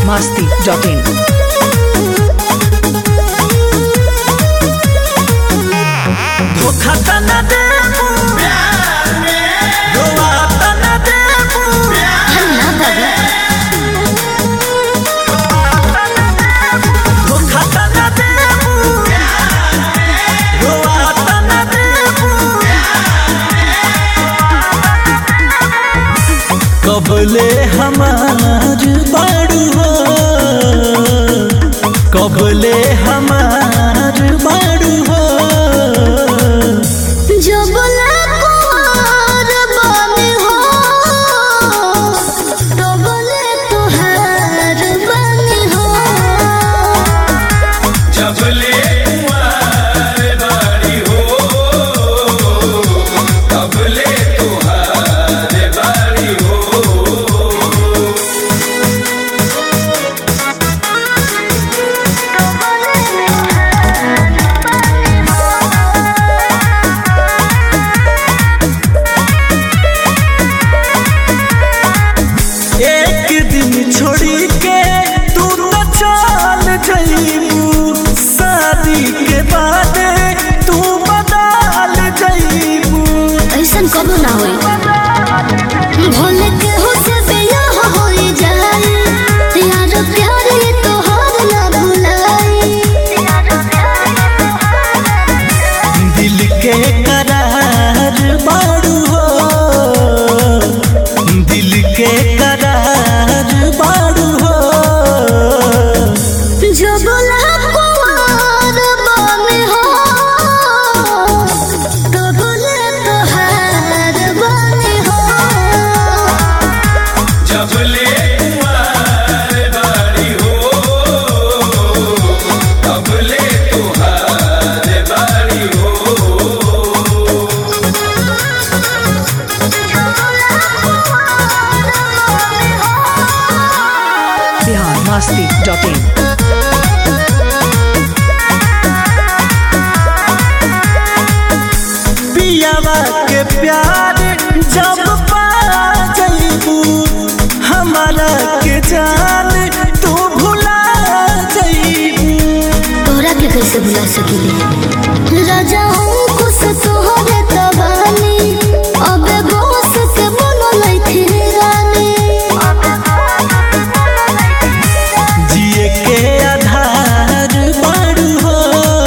masti.in. धोखा त न देबू रोआ त न देबू धोखा त न देबू रोआ त न देबू कबले हमार बाड़ू हो कबले हमार बाड़ू हो जो बोला कुंवर बने हो तो बोले तुहार बने हो जबले कुंवर बाड़ी हो तबले तुहार बाड़ी हो एक दिन छोड़ी के तू तो चल जईबू शादी के बाद तू बदल जईबू ऐसन कबो ना होई भोले के हो से बियाह होई जाई यार प्यार ये तोहार ना भुलाई दिल के करार बाड़ू हो दिल के करार बाड़ू हो जो बोला कुंवर बने हो तो बोले तुहार बने हो जबले कुंवर बाड़ी हो तबले तुहार बाड़ी हो Bihar masti.in. पियावा के प्यार जब पा जईबू हमारा के जान तू भुला जईबू तोरा के कैसे भुला सकीले राजा हूँ खुश तोहरे तबानी अबे बोस के बोलो लैथी रानी जिए के आधार बाड़ू हो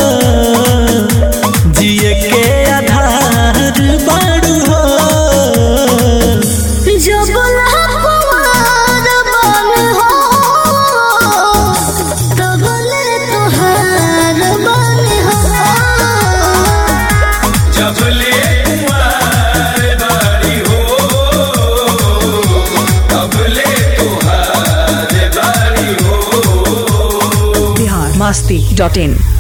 जिए के आधार बाड़ू हो जो बोला कुमार बन हो तो बोले तुहार बन हो जबले कुंवर बाड़ी हो तबले तुहार बाड़ी हो Bihar masti.in.